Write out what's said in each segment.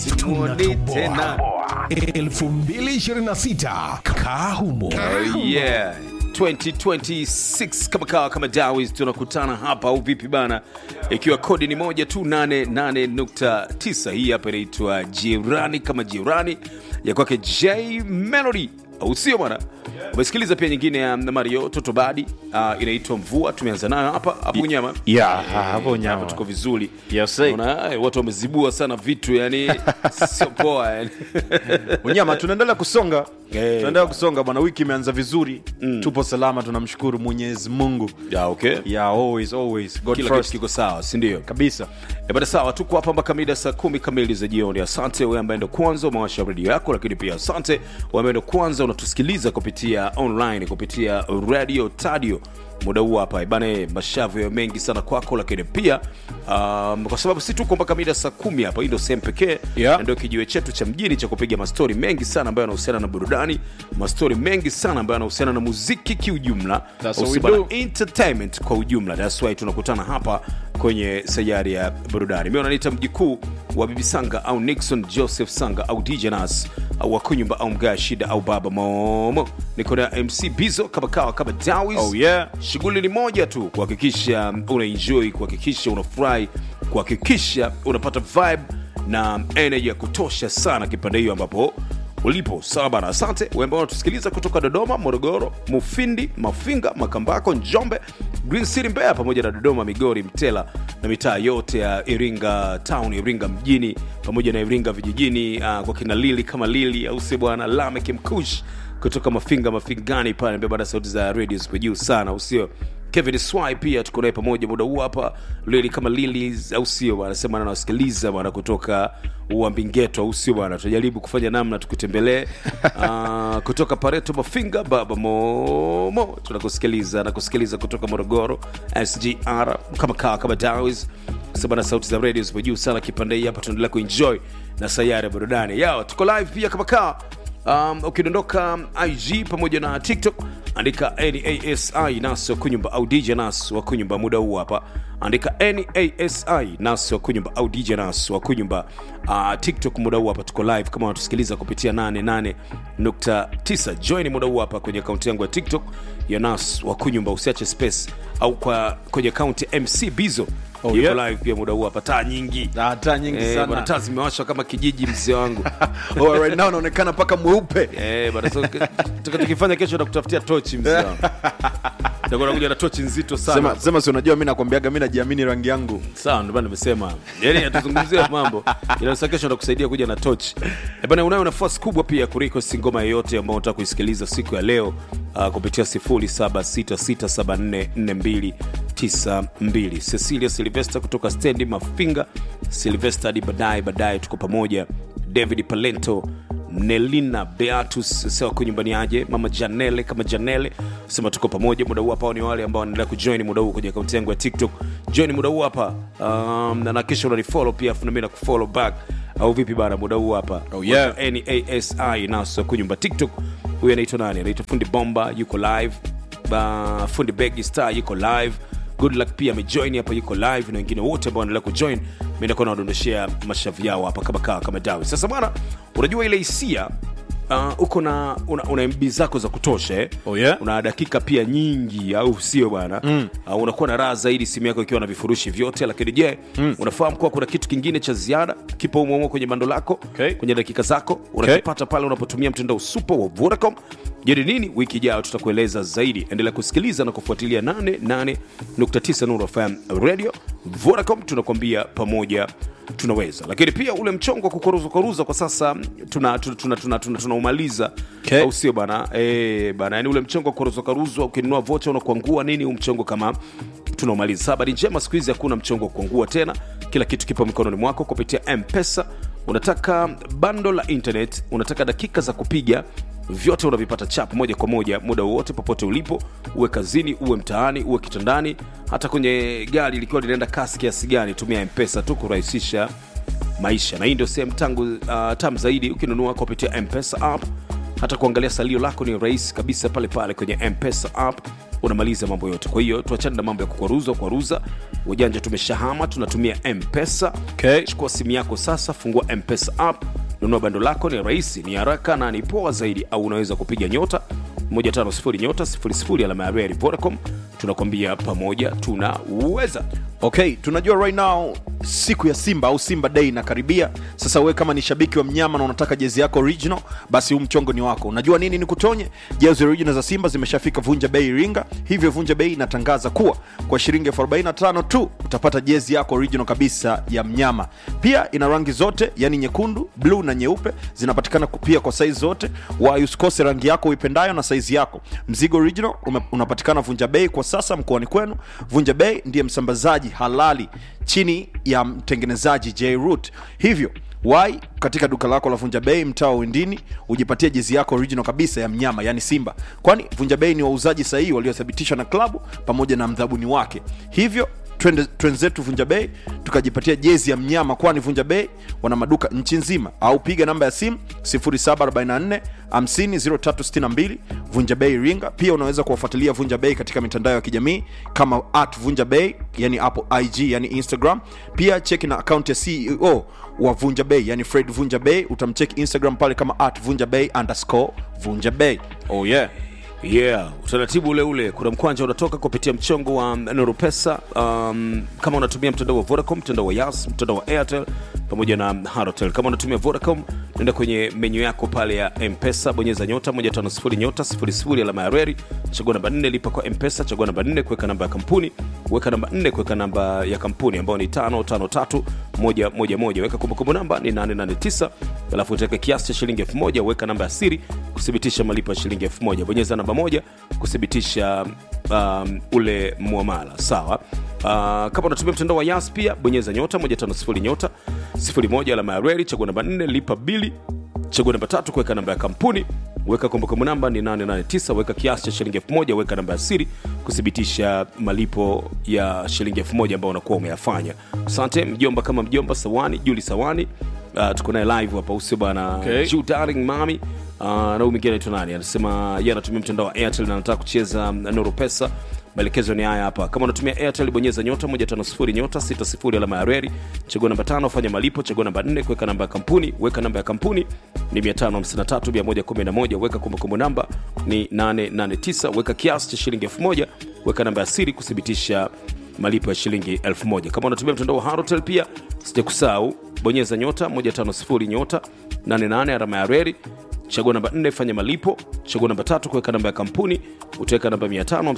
simuoni tena 2026 Kahumo. Oh, yeah 2026 kama kawa kama dawis tunakutana hapa au vipi bana ikiwa kodi ni moja tu 88.9 hii hapa inaitwa jirani kama jirani ya kwake j melody au sio bwana umesikiliza pia nyingine ya mario totobadi uh, inaitwa mvua tumeanza nayo hapa hapo nyama Yeah, hapo hapa nyama. tuko vizuri Yes, sir. Unaona, eh, watu wamezibua sana vitu yani sio poa yani. Unyama, tunaendelea kusonga Eh. tunaendelea kusonga bwana, wiki imeanza vizuri tupo salama, tunamshukuru Mwenyezi Mungu. yeah, okay. Yeah, always always God kila kitu first kiko sawa sindio kabisa. E bada sawa, tuko hapa mpaka mida saa kumi kamili za jioni. Asante wewe ambaye ndo kwanza umewasha redio yako, lakini pia asante wewe ambaye ndo kwanza unatusikiliza kupitia online, kupitia radio tadio muda huu hapa bana, mashavu ya mengi sana kwako, lakini pia um, kwa sababu si tuko mpaka mida saa kumi hapa, hii ndo sehemu pekee Yeah. na ndio kijiwe chetu cha mjini cha kupiga mastori mengi sana ambayo yanahusiana na burudani, mastori mengi sana ambayo yanahusiana na muziki kiujumla, That's what Au we si bana, do. entertainment kwa ujumla. That's why tunakutana hapa kwenye sayari ya burudani. Mimi wananiita mjikuu wa Bibi Sanga au Nixon Joseph Sanga au DJ Nas au Wakunyumba au Mgaa Shida au Baba Momo. Niko na MC Bizo kama kawa kama Dawis. Oh yeah. Shughuli ni moja tu, kuhakikisha una enjoy, kuhakikisha unafurahi, kuhakikisha unapata vibe na energy ya kutosha sana kipande hiyo ambapo ulipo sawa bana asante wewe ambao unatusikiliza kutoka dodoma morogoro mufindi mafinga makambako njombe green city mbeya pamoja na dodoma migori mtela na mitaa yote ya iringa town iringa mjini pamoja na iringa vijijini uh, kwa kina lili kama lili au si bwana lamek mkush kutoka mafinga mafingani pale mbea bana sauti za radio zipo juu sana usio kevin swai pia tuko naye pamoja muda huu hapa lili kama lili au sio bwana sema anawasikiliza bwana kutoka uambingeto au sio bwana tunajaribu kufanya namna tukutembelee uh, kutoka pareto mafinga baba momo tunakusikiliza na kusikiliza kutoka morogoro sgr kama kaa kama dawis sema na sauti za radio zipo juu sana kipande hii hapa tunaendelea kuenjoy na sayari ya burudani yao tuko live pia kama kaa um, ukidondoka ig pamoja na tiktok andika nasi nas wa kunyumba au dj nas wa kunyumba muda huu hapa andika nasi nas wa kunyumba au dj nas wa kunyumba uh, tiktok muda huu hapa tuko live kama wanatusikiliza kupitia 88.9 join muda huu hapa kwenye akaunti yangu ya tiktok ya nas wa kunyumba usiache space au kwa kwenye akaunti ya mc bizo Oh, Yuko yeah. live pia muda huu hapa taa nyingi Ah, taa nyingi Eh, sana. bwana, taa zimewashwa kama kijiji mzee wangu Oh, right now unaonekana paka mweupe. Eh, bana, so, ke- tuka- tukifanya kesho nakutafutia tochi mzee wangu. Nitakuwa nakuja na tochi nzito sana Sema sema, si unajua mimi nakwambiaga mimi najiamini rangi yangu. sawa ndio maana nimesema yani atuzungumzia mambo inaweza kesho ndakusaidia kuja na tochi Eh, bana unayo nafasi kubwa pia ya kurequest ngoma yoyote ambayo unataka kuisikiliza siku ya leo uh, kupitia 0766744292 Cecilia Silvester kutoka stendi Mafinga Silvester hadi baadaye baadaye tuko pamoja David Palento Nelina Beatus sewa kwa nyumbani aje mama Janele kama Janele sema tuko pamoja muda huu hapa. Hao ni wale ambao wanaendelea kujoin muda huu kwenye akaunti yangu ya TikTok. Join muda huu hapa um, na nakisha unanifollow pia, afu na mimi nakufollow back au vipi bana? Muda huu hapa Oh, yeah. nasi naso kunyumba TikTok. Huyu anaitwa nani? Anaitwa Fundi Bomba, yuko live. Ba, Fundi Begi Star yuko live. Good luck pia amejoin hapa, yuko live na wengine wote ambao wanaendelea kujoin, mimi nakuwa nawadondoshea mashavu yao hapa kama kaa kama dawi. Sasa bwana, unajua ile hisia uh, uko na una, una mb zako za kutosha eh? Oh, yeah? una dakika pia nyingi au sio bwana mm. uh, unakuwa na raha zaidi simu yako ikiwa na vifurushi vyote lakini je mm. unafahamu kuwa kuna kitu kingine cha ziada kipo umoumo kwenye bando lako Okay. kwenye dakika zako unakipata pale unapotumia mtandao super wa vodacom je ni nini wiki ijayo tutakueleza zaidi endelea kusikiliza na kufuatilia 88.9 Nuru FM radio vodacom tunakwambia pamoja tunaweza lakini pia ule mchongo wa kukoruzakwaruza kwa sasa tunaumaliza tuna, tuna, tuna, tuna, tunaumaliza. Okay. au sio bana e, bana yani ule mchongo wa kukoruzwakaruzwa ukinunua vocha unakuangua nini huu mchongo kama tunaumaliza Sasa habari njema siku hizi hakuna mchongo wa kuangua tena kila kitu kipo mikononi mwako kupitia mpesa unataka bando la internet unataka dakika za kupiga vyote unavipata chap moja kwa moja muda wowote popote ulipo uwe kazini uwe mtaani uwe kitandani hata kwenye gari likiwa linaenda kasi kiasi gani tumia mpesa tu kurahisisha maisha na hii ndio sehemu tangu uh, tam zaidi ukinunua kupitia mpesa app hata kuangalia salio lako ni rahisi kabisa pale pale kwenye mpesa app unamaliza mambo yote kwa hiyo tuachane na mambo ya kukwaruza kwaruza wajanja tumeshahama tunatumia mpesa Okay. chukua simu yako sasa fungua mpesa app nunua bando lako ni rahisi ni haraka na ni poa zaidi au unaweza kupiga nyota 150 nyota 00 alama ya reli vodacom tunakwambia pamoja tunaweza okay tunajua right now siku ya simba au simba day inakaribia sasa wewe kama ni shabiki wa mnyama na unataka jezi yako original basi huu mchongo ni wako unajua nini ni kutonye jezi original za simba zimeshafika vunja bei iringa hivyo vunja bei inatangaza kuwa kwa shilingi elfu 45 tu utapata jezi yako original kabisa ya mnyama pia ina rangi zote yani nyekundu bluu na nyeupe zinapatikana ku- pia kwa saizi zote wa usikose rangi yako uipendayo na saizi yako mzigo original ume- unapatikana vunja bei kwa sasa mkoani kwenu vunja bei ndiye msambazaji halali chini ya mtengenezaji j root hivyo wai katika duka lako la vunja bei mtaa wa windini ujipatie jezi yako original kabisa ya mnyama yani simba kwani vunja bei ni wauzaji sahihi waliothibitishwa na klabu pamoja na mdhabuni wake hivyo twende twenzetu vunja bei tukajipatia jezi ya mnyama kwani vunja bei wana maduka nchi nzima au piga namba ya simu 0744 50362 vunja bei iringa pia unaweza kuwafuatilia vunja bei katika mitandao ya kijamii kama at vunja bei yani hapo ig yani instagram pia cheki na akaunti ya ceo wa vunja bei yani fred vunja bei utamcheki instagram pale kama at vunja bei underscore vunja bei oh yeah yeah utaratibu ule ule kuna mkwanja unatoka kupitia mchongo wa noropesa um, kama unatumia mtandao wa vodacom mtandao wa yas mtandao wa airtel pamoja na harotel kama unatumia vodacom nenda kwenye menyu yako pale ya mpesa bonyeza nyota 150 nyota 00 alama ya reri chagua namba 4 lipa kwa mpesa chagua namba 4 kuweka namba ya kampuni weka namba 4 kuweka namba ya kampuni ambayo ni 553111 weka kumbukumbu namba ni 889 alafu utaweka kiasi cha shilingi 1000 weka namba ya siri kuthibitisha malipo ya shilingi 1000 bonyeza namba moja kuthibitisha um, ule muamala sawa Uh, kama unatumia mtandao wa yas pia bonyeza nyota 150 nyota 01 alama ya reli chagua namba 4 lipa bili chagua namba tatu kuweka namba ya kampuni weka kumbukumbu namba ni 889 weka kiasi cha shilingi 1000 weka namba ya siri kuthibitisha malipo ya shilingi 1000 ambayo unakuwa umeyafanya asante mjomba kama mjomba sawani juli sawani uh, tuko naye live hapa usio bana Okay. Ju darling mami uh, na huyu mwingine anaitwa nani anasema ye anatumia mtandao wa airtel na anataka kucheza um, nuru pesa maelekezo ni haya hapa kama unatumia airtel bonyeza nyota 150 nyota 60 alama ya reri chagua namba tano fanya malipo chagua namba 4 kuweka namba ya kampuni weka namba ya kampuni ni 553111 weka kumbukumbu namba ni 889 weka kiasi cha shilingi 1000 weka namba ya siri kuthibitisha malipo ya shilingi 1000 kama unatumia mtandao wa harotel pia sijakusahau bonyeza nyota 150 nyota 88 alama ya reri chagua namba 4 fanya malipo chagua namba tatu kuweka namba ya kampuni utaweka namba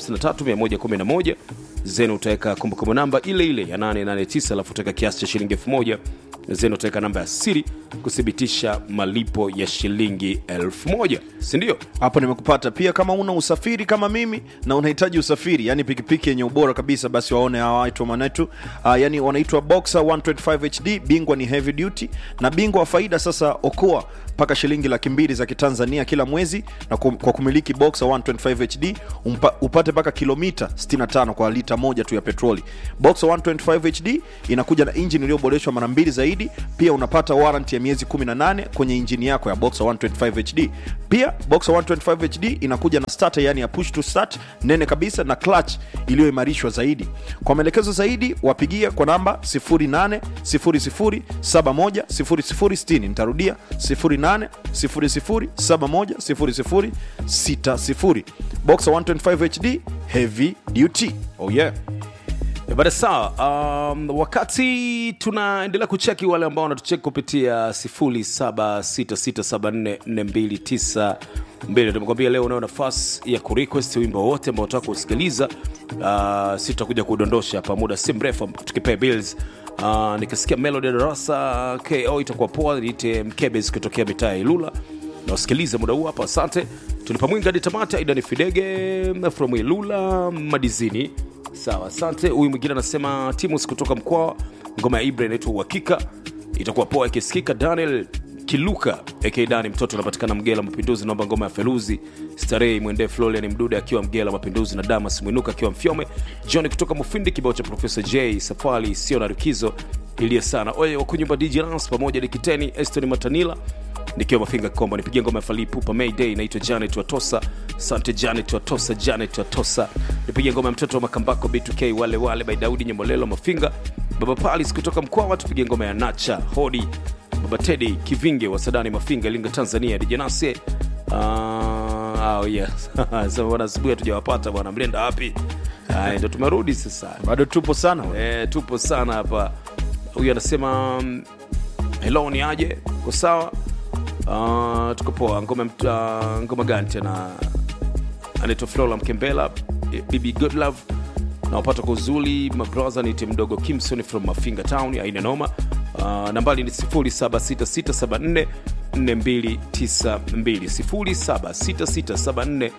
553111 zenu utaweka kumbukumbu namba ile ile ya 889 alafu utaweka kiasi cha shilingi 1000 zenu utaweka namba ya siri kuthibitisha malipo ya shilingi 1000 sindio hapo nimekupata pia kama una usafiri kama mimi na unahitaji usafiri yani pikipiki yenye ubora kabisa basi waone hawa watu wa manetu uh, yani wanaitwa boxer 125 hd bingwa ni heavy duty na bingwa wa faida sasa okoa mpaka shilingi laki mbili za kitanzania kila mwezi na kum, kwa kumiliki boxer 125 hd umpa, upate mpaka kilomita 65 kwa lita moja tu ya petroli boxer 125 hd inakuja na injini iliyoboreshwa mara mbili zaidi pia unapata warranty ya miezi 18 kwenye injini yako ya boxer 125 hd pia boxer 125 hd inakuja na starter yani ya push to start nene kabisa na clutch iliyoimarishwa zaidi kwa maelekezo zaidi wapigie kwa namba 0800710060 nitarudia 0800710060 boxer 125 hd heavy duty oh yeah Eh, bada sawa um, wakati tunaendelea kucheki wale ambao wanatucheki kupitia 0766744292 tumekwambia leo unayo nafasi ya kurequest wimbo wote ambao unataka kusikiliza uh, si tutakuja kudondosha hapa muda si mrefu tukipea bills uh, nikisikia melody ya darasa ko itakuwa poa niite mkebes kutokea mitaa ya ilula nawasikiliza muda huu hapa asante tulipa mwingi hadi tamata idani fidege from ilula madizini sawa asante huyu mwingine anasema timus kutoka mkoa ngoma ya ibra inaitwa uhakika itakuwa poa ikisikika daniel kiluka ak dani mtoto anapatikana mgela mapinduzi naomba ngoma ya feluzi starehe mwendee florian mdude akiwa mgela mapinduzi na damas mwinuka akiwa mfyome john kutoka mufindi kibao cha profesa j safari sio na rikizo iliye sana oye wakunyumba dj Lance pamoja dikiteni eston matanila nikiwa mafinga komba nipigie ngoma ya falipupa mayday inaitwa janet watosa sante janet watosa janet watosa nipigie ngoma ya mtoto wa makambako b2k wale wale by daudi nyemolelo mafinga baba palis kutoka mkwawa tupige ngoma ya nacha hodi baba tedi kivinge wa sadani mafinga ilinga tanzania dijanase uh, oh yes. Sasa bwana asubuhi hatujawapata bwana mlienda wapi Haya, ndo tumerudi sasa bado tupo sana we. e, tupo sana hapa huyu anasema mm, hello ni aje ko sawa uh, tuko poa ngoma, uh, ngoma gani tena anaitwa flora mkembela eh, bibi goodlove nawapata kwa uzuri mabrother nite mdogo kimson from mafinga town aina noma uh, nambali ni 076674 4292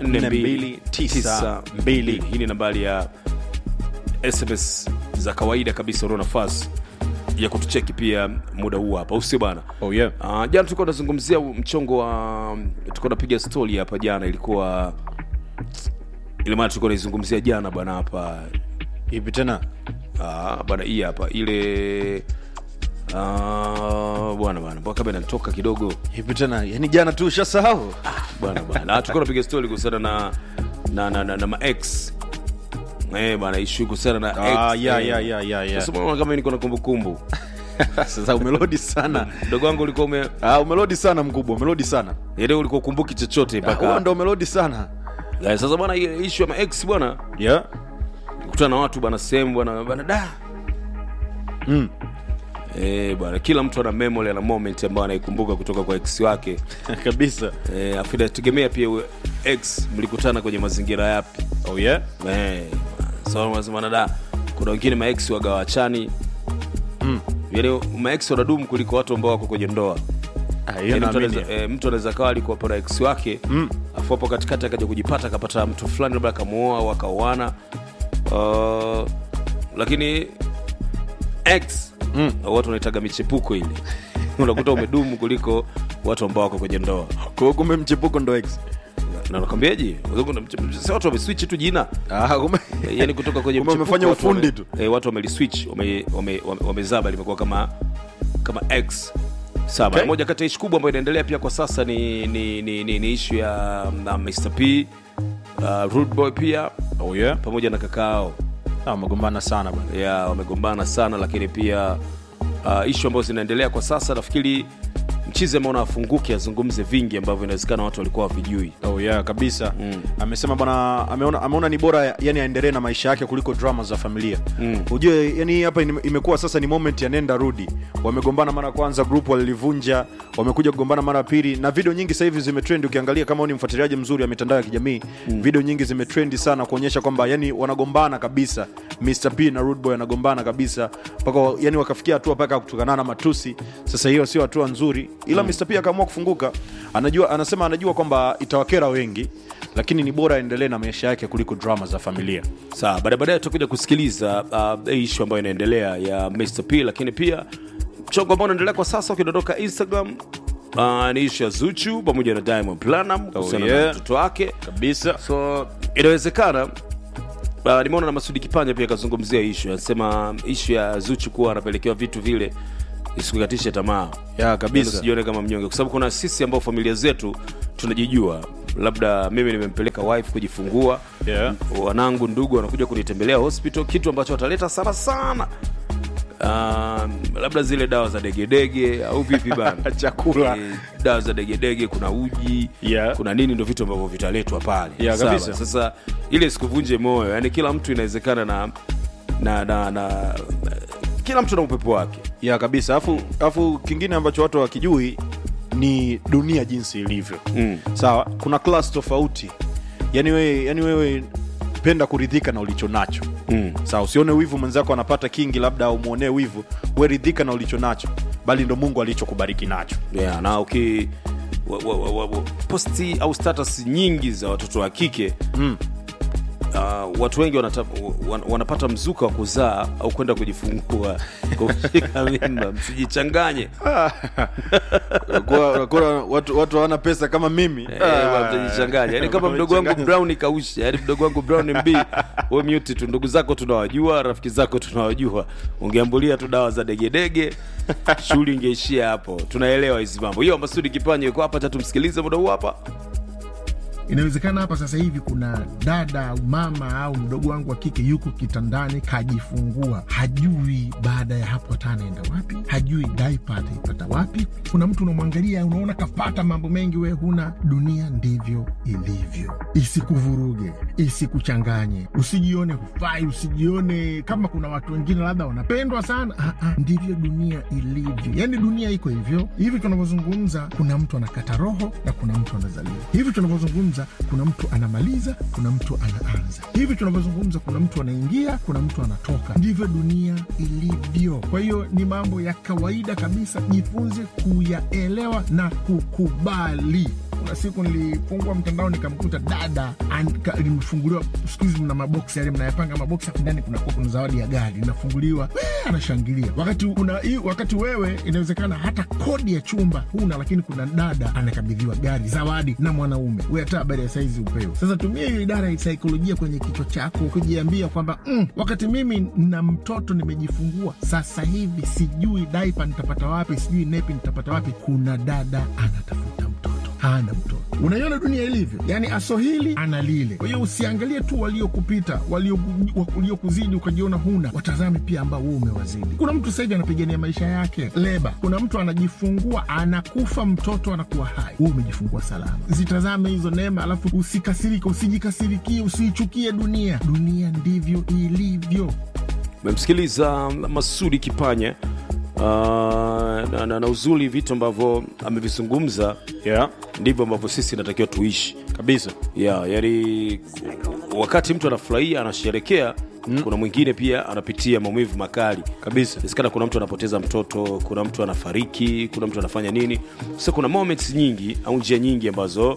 076674 hii ni nambari ya sms za kawaida kabisa unao nafasi ya kutucheki pia muda huu hapa usio bana Oh, yeah. uh, jana tulikuwa tunazungumzia mchongo wa tulikuwa napiga stori hapa jana ilikuwa ile maana tulikuwa naizungumzia jana bwana hapa hivi tena Ah, bwana hii hapa ile ah, bwana bwana mpaka kama inanitoka kidogo hivi tena yani jana tu ushasahau bwana bwana Ah, tulikuwa napiga stori kuhusiana na na na, na, na maex eh bwana ishu kuhusiana na Ah, ex, yeah, eh. yeah, yeah, yeah, yeah. Sasa mbona kama niko na kumbukumbu sasa umelodi sana mdogo wangu ulikuwa ume ah, umelodi sana mkubwa umelodi sana yaani ulikuwa ukumbuki chochote Ah, huo mpaka ndo umelodi sana Eh, sasa bwana ile issue ya maex bwana yeah. kutana na watu bwana sehemu bwana bwana da mm. eh bwana kila mtu ana memory na moment ambayo anaikumbuka kutoka kwa ex wake kabisa eh afu inategemea pia huyo ex mlikutana kwenye mazingira yapi oh, yeah? eh so unasema da kuna wengine maex waga wachani mm. yaani maex wanadumu kuliko watu ambao wako kwenye ndoa ah, hiyo Yaani mtu naamini. anaweza- eh, mtu anaweza kawa alikuwa pana ex wake Mm. afu hapo katikati akaja kujipata akapata mtu fulani labda akamuoa au akaoana uh, lakini ex Mm. watu wanaitaga michepuko ile unakuta umedumu kuliko watu ambao wako kwenye ndoa Kwa hiyo kumbe mchepuko ndo ex na nakwambiaje si watu wameswitch tu jina ah, kumbe yani kutoka kwenye Kumbe mchepuko wamefanya watu ufundi wame- tu. eh, watu wameliswitch wame- wame- wame- wamezaba limekuwa kama kama x sawa Okay. Na moja kati ya ishu kubwa ambayo inaendelea pia kwa sasa ni ni, ni, ni, ni ishu ya na Mr. P uh, Rude Boy pia oh, yeah? pamoja na kakao ah, wamegombana sana bana ya wamegombana sana lakini pia uh, ishu ambazo zinaendelea kwa sasa nafikiri mchizi ameona afunguke azungumze vingi ambavyo inawezekana watu walikuwa wavijui oh, yeah, kabisa Mm. amesema bwana ameona, ameona ni bora yani aendelee na maisha yake kuliko drama za familia Mm. ujue yani hii hapa ime- imekuwa sasa ni moment ya nenda rudi wamegombana mara ya kwanza group walilivunja wamekuja kugombana mara ya pili na video nyingi sasa hivi zimetrend ukiangalia kama wewe ni mfuatiliaji mzuri wa mitandao ya kijamii mm. video nyingi zimetrendi sana kuonyesha kwamba yani wanagombana kabisa Mr. P na Rude Boy wanagombana kabisa mpaka yani wakafikia hatua mpaka kutukanana matusi sasa hiyo sio hatua nzuri ila mm. Mr. P akaamua kufunguka anajua anasema anajua kwamba itawakera wengi lakini ni bora aendelee na maisha yake kuliko drama za familia sawa baada baadaye tutakuja kusikiliza uh, hii ishu ambayo inaendelea ya Mr. P lakini pia mchongo ambao unaendelea kwa sasa ukidondoka instagram uh, ni ishu ya zuchu pamoja na diamond planam kuhusiana yeah. na mtoto wake kabisa so inawezekana uh, nimeona na masudi kipanya pia akazungumzia ishu anasema ishu ya zuchu kuwa anapelekewa vitu vile isikukatishe tamaa ya Yaani kabisa usijione kama mnyonge kwa sababu kuna sisi ambao familia zetu tunajijua labda mimi nimempeleka wife kujifungua Yeah. wanangu ndugu wanakuja kunitembelea hospital kitu ambacho wataleta sana sana um, labda zile dawa za degedege au vipi bana chakula Eh, dawa za degedege kuna uji Yeah. kuna nini ndo vitu ambavyo vitaletwa pale Yeah, Sawa. kabisa. sasa ile sikuvunje moyo yani kila mtu inawezekana na na, na, na kila mtu na upepo wake ya kabisa alafu alafu kingine ambacho watu wakijui ni dunia jinsi ilivyo Mm. sawa kuna klas tofauti yani wewe yani wewe penda kuridhika na ulicho nacho Mm. sawa usione wivu mwenzako anapata kingi labda au mwonee wivu we ridhika na ulicho nacho bali ndo mungu alichokubariki nacho yeah, na uki wa, wa, wa, wa, wa, posti au status nyingi za watoto wa kike mm. uh, watu wengi wanata, wan, wanapata mzuka wa kuzaa au kwenda kujifungua kushika mimba msijichanganye Kwa- kwa watu watu hawana pesa kama mimi Eh, mtajichanganya yani kama mdogo wangu brown kausha yani mdogo wangu brown mb we mute tu ndugu zako tunawajua rafiki zako tunawajua ungeambulia tu dawa za degedege shughuli ingeishia hapo tunaelewa hizi mambo hiyo masudi kipanya yuko hapa tatumsikilize muda huu hapa inawezekana hapa sasa hivi kuna dada au mama au mdogo wangu wa kike yuko kitandani kajifungua, hajui baada ya hapo atanaenda wapi, hajui daipa ataipata wapi. Kuna mtu unamwangalia, unaona kapata mambo mengi, we huna. Dunia ndivyo ilivyo, isikuvuruge, isikuchanganye, usijione hufai, usijione kama kuna watu wengine labda wanapendwa sana. Ah, ah, ndivyo dunia ilivyo, yani dunia iko hivyo. Hivi tunavyozungumza, kuna mtu anakata roho na kuna mtu anazaliwa. Hivi tunavyozungumza, kuna mtu anamaliza, kuna mtu anaanza. Hivi tunavyozungumza, kuna mtu anaingia, kuna mtu anatoka. Ndivyo dunia ilivyo. Kwa hiyo ni mambo ya kawaida kabisa, jifunze kuyaelewa na kukubali. Kuna siku nilifungua mtandao nikamkuta dada an- ka- limefunguliwa. Siku hizi mna maboksi yale mnayapanga maboksi, hapo ndani kunakuwa kuna zawadi ya gari inafunguliwa, "Wee!" anashangilia. Wakati una, hii- wakati wewe inawezekana hata kodi ya chumba huna, lakini kuna dada anakabidhiwa gari zawadi na mwanaume, we hata habari ya saizi upewe. Sasa tumia hiyo idara ya saikolojia kwenye kichwa chako kujiambia kwamba mm, wakati mimi na mtoto nimejifungua sasa hivi, sijui daipa nitapata wapi, sijui nepi nitapata wapi. Kuna dada anatafuta mtoto hana mtoto. Unaiona dunia ilivyo, yaani asohili ana lile. Kwa hiyo usiangalie tu waliokupita, walioku- waliokuzidi ukajiona huna, watazame pia ambao wewe umewazidi. Kuna mtu sasa hivi anapigania maisha yake leba, kuna mtu anajifungua anakufa, mtoto anakuwa hai, wewe umejifungua salama. Zitazame hizo neema, alafu usikasirike, usijikasirikie, usiichukie dunia. Dunia ndivyo ilivyo. memsikiliza masudi kipanya uh, na, na, na uzuri vitu ambavyo amevizungumza yeah, ndivyo ambavyo sisi natakiwa tuishi kabisa ya yani wakati mtu anafurahia anasherekea mm. kuna mwingine pia anapitia maumivu makali kabisa inawezekana kuna mtu anapoteza mtoto kuna mtu anafariki kuna mtu anafanya nini sasa kuna moments nyingi au njia nyingi ambazo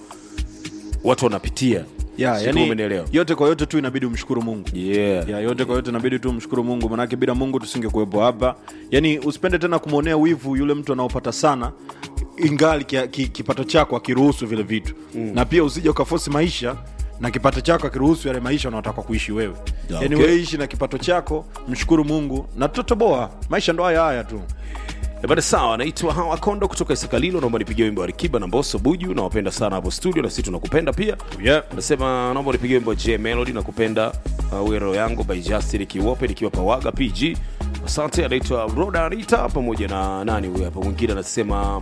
watu wanapitia yeah, Sijui kama yani, umenielewa. yote kwa yote tu inabidi umshukuru mungu yeah. ya yote kwa yote inabidi tu mshukuru mungu manake bila mungu tusingekuwepo hapa yani usipende tena kumwonea wivu yule mtu anaopata sana ingali kia- ki, kipato chako akiruhusu vile vitu mm. na pia usije ukafosi maisha na kipato chako akiruhusu yale maisha unaotaka kuishi wewe Ya, yani okay. wewe ishi na kipato chako mshukuru mungu na totoboa maisha ndo haya haya tu Eh, bada sawa naitwa hawa kondo kutoka isakalilo naomba nipigie wimbo wa rikiba na mboso buju nawapenda sana hapo studio na sisi tunakupenda pia yeah. nasema naomba nipigie wimbo wa j melody na kupenda uh, wero yangu by justin kiwope nikiwa pawaga pg asante anaitwa roda anita pamoja na nani huyu hapa mwingine anasema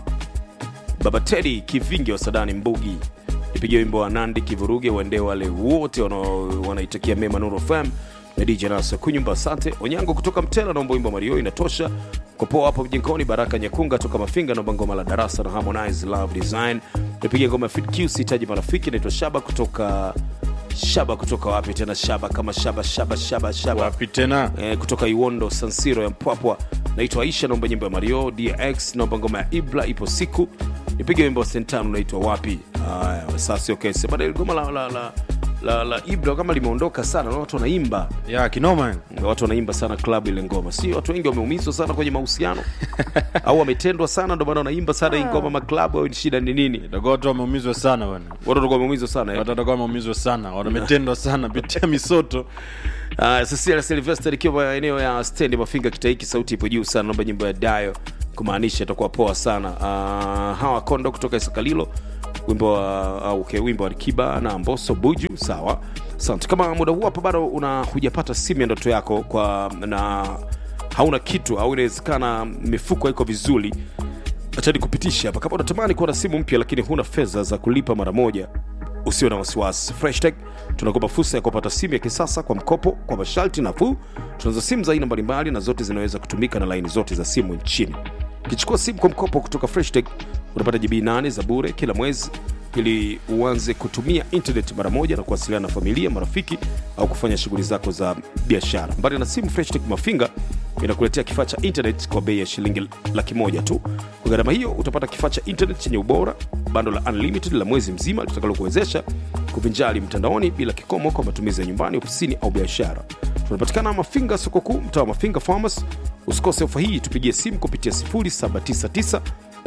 baba tedi kivinge wa sadani mbugi nipigie wimbo wa nandi kivuruge waende wale wote wanao- wanaitakia mema nuru fm na dj nasa kunyumba asante onyango kutoka mtela naomba wimbo wa mario inatosha kopoa hapo mjinkoni baraka nyekunga toka mafinga naomba ngoma la darasa na harmonize love design nipige ngoma ya fit q sihitaji marafiki naitwa shaba kutoka shaba kutoka wapi tena shaba kama shaba shaba shaba shaba wapi tena eh, kutoka iwondo sansiro ya mpwapwa naitwa aisha naomba nyimbo ya mario dx naomba ngoma ya ibla ipo siku nipige wimbo wa sentan unaitwa wapi haya sasa okay sasa baada ya goma la, la, la, la, la ibla kama limeondoka sana na watu wanaimba ya kinoma watu wanaimba sana klabu ile ngoma si watu wengi wameumizwa sana kwenye mahusiano au wametendwa sana ndio maana wanaimba sana hii ngoma maklabu au shida ni nini itakuwa watu wameumizwa sana bwana watu watakuwa wameumizwa sana eh? watu watakuwa wameumizwa sana wametendwa sana pitia misoto Uh, Cecilia Sylvester ikiwa maeneo ya stendi Mafinga Kitaiki, sauti ipo juu sana, naomba nyimbo ya Dayo kumaanisha itakuwa poa sana. Uh, hawa Kondo kutoka Isakalilo, wimbo wa uh, okay, wimbo wa Rikiba na Mboso Buju, sawa. Asante. Kama muda huu hapa bado una hujapata simu ya ndoto yako kwa na hauna kitu au inawezekana mifuko iko vizuri acha nikupitishe hapa kama unatamani kuwa na simu mpya lakini huna fedha za kulipa mara moja usiwe na wasiwasi freshtech tunakupa fursa ya kupata simu ya kisasa kwa mkopo kwa masharti nafuu tunazo simu za aina mbalimbali na zote zinaweza kutumika na laini zote za simu nchini ukichukua simu kwa mkopo kutoka freshtech unapata gb 8 za bure kila mwezi ili uanze kutumia internet mara moja na kuwasiliana na familia marafiki au kufanya shughuli zako za biashara mbali na simu freshtech mafinga inakuletea kifaa cha internet kwa bei ya shilingi laki moja tu kwa gharama hiyo utapata kifaa cha internet chenye ubora bando la unlimited la mwezi mzima litakalokuwezesha kuvinjali mtandaoni bila kikomo kwa matumizi ya nyumbani ofisini au biashara tunapatikana mafinga soko kuu mtaa wa mafinga farmers usikose ofa hii tupigie simu kupitia 799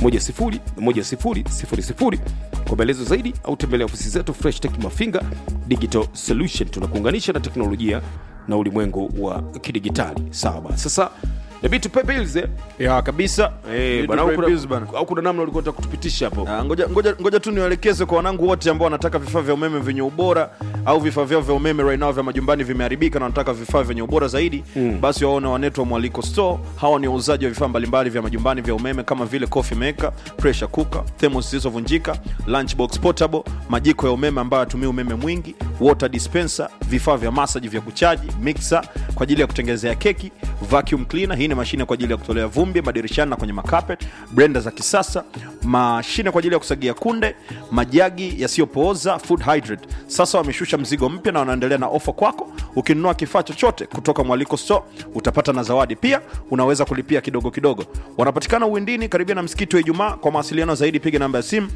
10 kwa maelezo zaidi au tembelea ofisi zetu fresh tech mafinga digital solution tunakuunganisha na teknolojia na ulimwengu wa kidigitali sawa bana sasa nabii tupe bills eh? ya kabisa Eh, Need bana, to au pay bills bana. kuna- au kuna namna ulikuwa unataka kutupitisha hapo Ah, ngoja, ngoja, ngoja tu niwaelekeze kwa wanangu wote ambao wanataka vifaa vya umeme vyenye ubora au vifaa vyao vya umeme right now vya majumbani vimeharibika na wanataka vifaa vyenye ubora zaidi mm. basi waone wanetu wa mwaliko store hawa ni wauzaji wa vifaa mbalimbali vya majumbani vya umeme kama vile coffee maker pressure cooker thermos zilizovunjika lunchbox portable majiko ya umeme ambayo yatumia umeme mwingi water dispenser vifaa vya masaji vya kuchaji mixer kwa ajili ya kutengenezea keki vacuum cleaner hii ni mashine kwa ajili ya kutolea vumbi madirishani na kwenye makapet blender za kisasa mashine kwa ajili ya kusagia kunde majagi yasiyopooza food hydrate sasa wameshusha mzigo mpya na wanaendelea na ofa kwako ukinunua kifaa chochote kutoka mwaliko store utapata na zawadi pia unaweza kulipia kidogo kidogo wanapatikana uwindini karibia na msikiti wa ijumaa kwa mawasiliano zaidi piga namba ya simu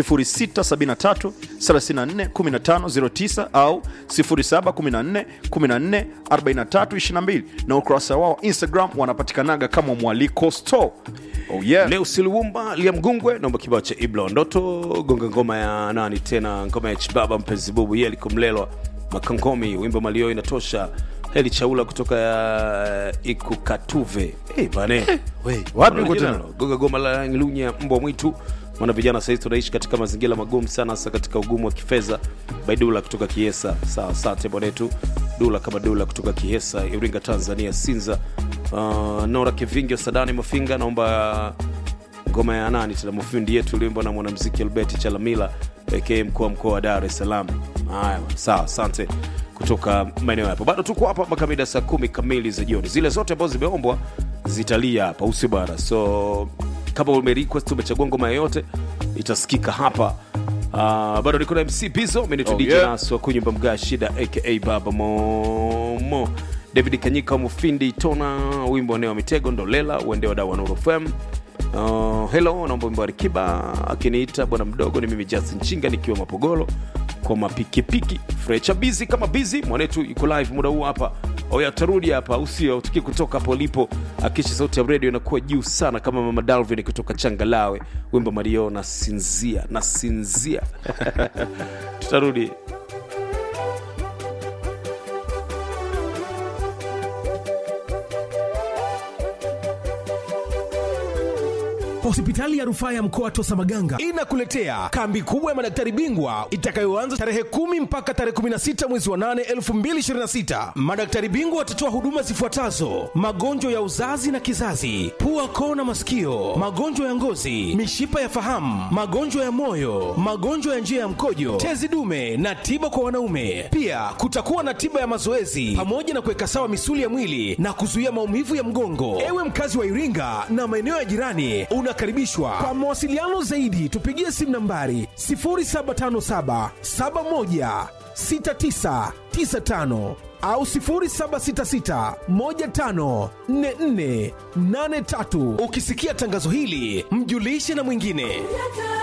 0673 34 1509 au 0714 14 43 22 na ukurasa wao instagram wanapatikanaga kama mwaliko store oh yeah. leo siliumba lia mgungwe naomba kibao cha ibla ndoto gonga ngoma ya nani tena ngoma ya chibaba mpenzi bubu ye alikomlelwa makangomi wimbo malio inatosha heli chaula kutoka ya ikukatuve hey, bane we, wapi uko Original. tena? gonga goma la lunya mbwa mwitu mwana vijana sahizi tunaishi katika mazingira magumu sana hasa katika ugumu wa kifedha baidula kutoka kiesa sawa asante bwanetu dula kama dula kutoka kiesa iringa tanzania sinza uh, nora kivingi wa sadani mafinga naomba ngoma ya nani tena mafundi yetu iliyoimbwa na mwanamziki albert chalamila aka mkuu wa mkoa wa dar es salaam haya bwana, sawa asante kutoka maeneo yapo bado tuko hapa makamida saa kumi kamili za jioni zile zote ambazo zimeombwa zitalia hapa usi bwana so kama umerequest umechagua ngoma yoyote itasikika hapa Uh, bado niko na mc bizo minitudj Oh, yeah. naso kunyumba mga shida aka baba momo david kanyika mufindi tona wimbo eneo wa mitego ndolela uende wadau wa Nuru fm uh, helo naomba wimbo wa rikiba akiniita bwana mdogo ni mimi justin chinga nikiwa mapogolo kwa mapikipiki frecha bizi kama bizi mwanetu yuko live muda huu hapa oya atarudi hapa usio utukie kutoka hapo ulipo akisha sauti ya redio inakuwa juu sana kama mama dalvin kutoka changalawe wimbo mario na sinzia na sinzia tutarudi hospitali ya rufaa ya mkoa tosa maganga inakuletea kambi kubwa ya madaktari bingwa itakayoanza tarehe kumi mpaka tarehe 16 mwezi wa 8 2026 madaktari bingwa watatoa huduma zifuatazo magonjwa ya uzazi na kizazi pua koo na masikio magonjwa ya ngozi mishipa ya fahamu magonjwa ya moyo magonjwa ya njia ya mkojo tezi dume na tiba kwa wanaume pia kutakuwa na tiba ya mazoezi pamoja na kuweka sawa misuli ya mwili na kuzuia maumivu ya mgongo ewe mkazi wa iringa na maeneo ya jirani unakaribishwa kwa mawasiliano zaidi tupigie simu nambari 0757 71 6995 au 0766 15 44 83 ukisikia tangazo hili mjulishe na mwingine